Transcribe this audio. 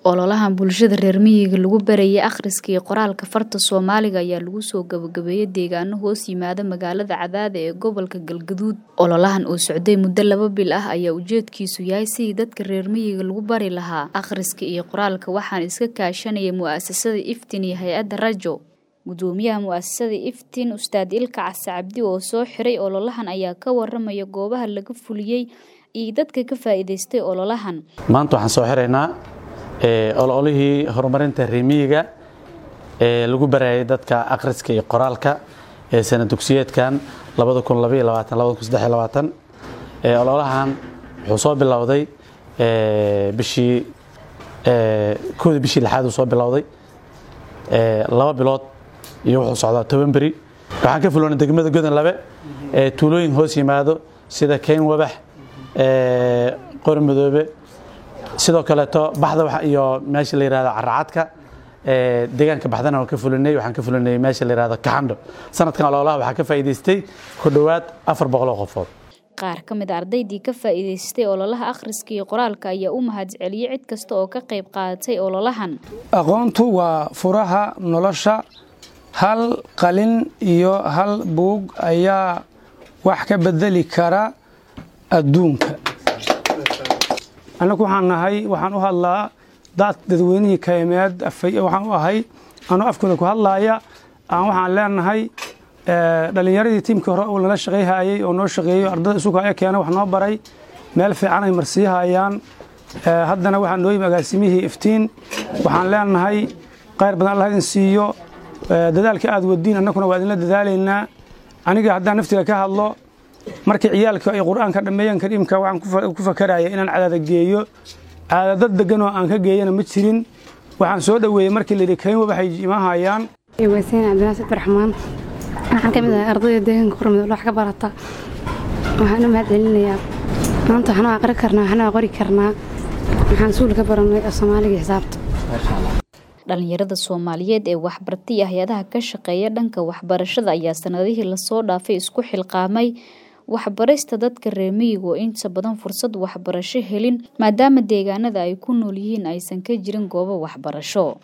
Ololahan bulshada reer miyiga lagu barayay akhriska iyo qoraalka farta Soomaaliga ayaa lagu soo gabagabeeyay deegaano hoos yimaada magaalada Cadaade ee gobolka Galgaduud. Ololahan oo socday muddo laba bil ah ayaa ujeedkiisu yahay sidii dadka reer miyiga lagu bari lahaa akhriska iyo qoraalka waxaana iska kaashanaya mu'asasada Iftiin iyo hay'adda Rajo. Gudoomiyaha mu'asasada Iftiin Ustaad Ilka Case Cabdi oo soo xiray ololahan ayaa ka waramaya goobaha laga fuliyay iyo dadka ka faa'iidaystay ololahan. maanta waxaan soo xiraynaa ololihii horumarinta reemiyiga ee lagu barayay dadka akhriska iyo qoraalka ee sana dugsiyeedkan ololahan wuxuu soo bilowday bishii kowda bishii lixaad uu soo bilowday laba bilood iyo wuxuu socdaa toban beri waxaan ka fuloonay degmada godan labe ee tuulooyin hoos yimaado sida keyn wabax qori madoobe sidoo kaleeto baxda iyo meesha la yihahdo caracadka deegaanka baxdana waan ka fulinay waxaan ka fulinay meesha la yihahdo kaxandho sanadkan ololaha waxaa ka faa'iidaystay ku dhowaad afar boqol oo qofood qaar ka mid a ardaydii ka faa'iidaystay ololaha akhriska iyo qoraalka ayaa u mahadceliyey cid kasta oo ka qayb qaadatay ololahan aqoontu waa furaha nolosha hal qalin iyo hal buug ayaa wax ka bedeli kara adduunka annagu waxaan nahay waxaan u hadlaa dad dadweynihii kaymeed waxaan u ahay anoo afkooda ku hadlaaya aan waxaan leenahay dhallinyaradii tiimkii hore uu nala shaqayhayay oo noo shaqeeyo ardada isugu haya keena wax noo baray meel fiican ay marsiihayaan haddana waxaa noo yimi agaasimihii iftiin waxaan leenahay qayr badan allah idin siiyo dadaalka aad wadiin annaguna waa idinla dadaalaynaa aniga haddaan naftiga ka hadlo markii ciyaalka ay qur'aanka dhammeeyeen kariimka waxaan ku fakaraya inaan cadaada geeyo caadadad degan oo aan ka geeyana ma jirin waxaan soo dhoweeyey markii layidhi kayn waxay imahayaan wasiin cabdinaas abdiraxmaan waxaan ka mid ahay ardayda deegaanka qormid wax ka barata waxaan u mahad celinayaa maanta waxaan aqri karnaa waxaan qori karnaa waxaan suul ka baranay soomaaliga xisaabta dhalinyarada soomaaliyeed ee waxbartay hay-adaha ka shaqeeya dhanka waxbarashada ayaa sanadihii lasoo dhaafay isku xilqaamay waxbarista dadka reer miyiga oo inta badan fursad waxbarasho helin maadaama deegaanada ay ku nool yihiin aysan ka jirin goobo waxbarasho